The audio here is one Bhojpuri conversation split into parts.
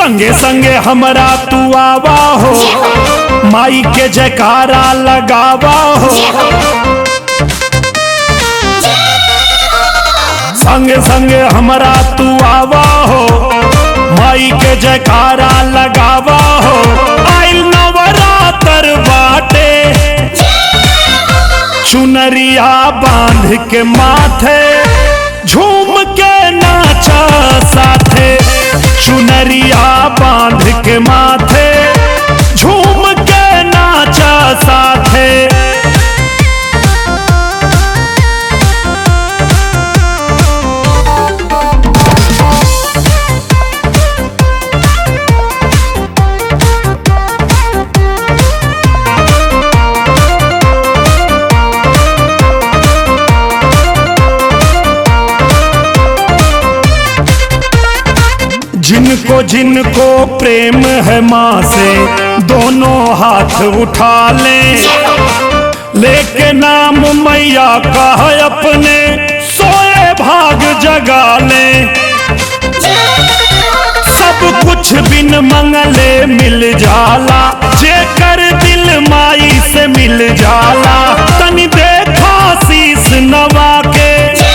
संगे संगे हमरा तू आवा हो माई के जयकारा लगावा हो संगे संगे हमरा तू आवा हो माई के जयकारा लगावा हो आइल नवरात्र बाटे चुनरिया बांध के माथे झूम के नाचा साथे चुनरिया बांध के माथे झूम के नाचा साथे जिनको जिनको प्रेम है माँ से दोनों हाथ उठा लें लेके नाम मैया का है अपने सोए भाग जगा लें सब कुछ बिन मंगले मिल जाला जे कर दिल माई से मिल जाला तनी देखा शीस नवा के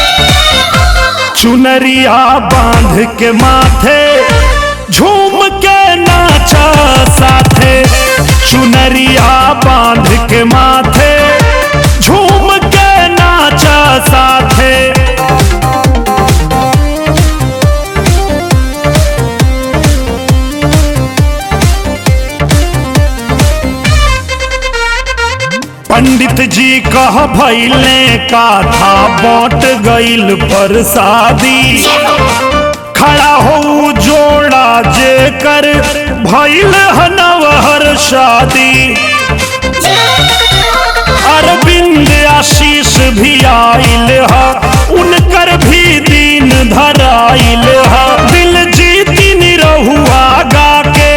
चुनरिया बांध के माथे झूम के नाचा साथे चुनरिया बांध के माथे झूम के नाचा साथे पंडित जी कह भैले का था बट गईल पर शादी खड़ा हो जोड़ा जे कर भैल हनवहर शादी अरविंद आशीष भी आइल हा उनकर भी दीन धराइल हा दिल जीती निरहुआ गा के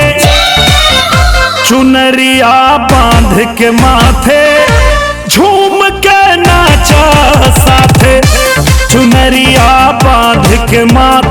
चुनरिया बांध के माथे झूम के नाचा साथे चुनरिया बांध के माथे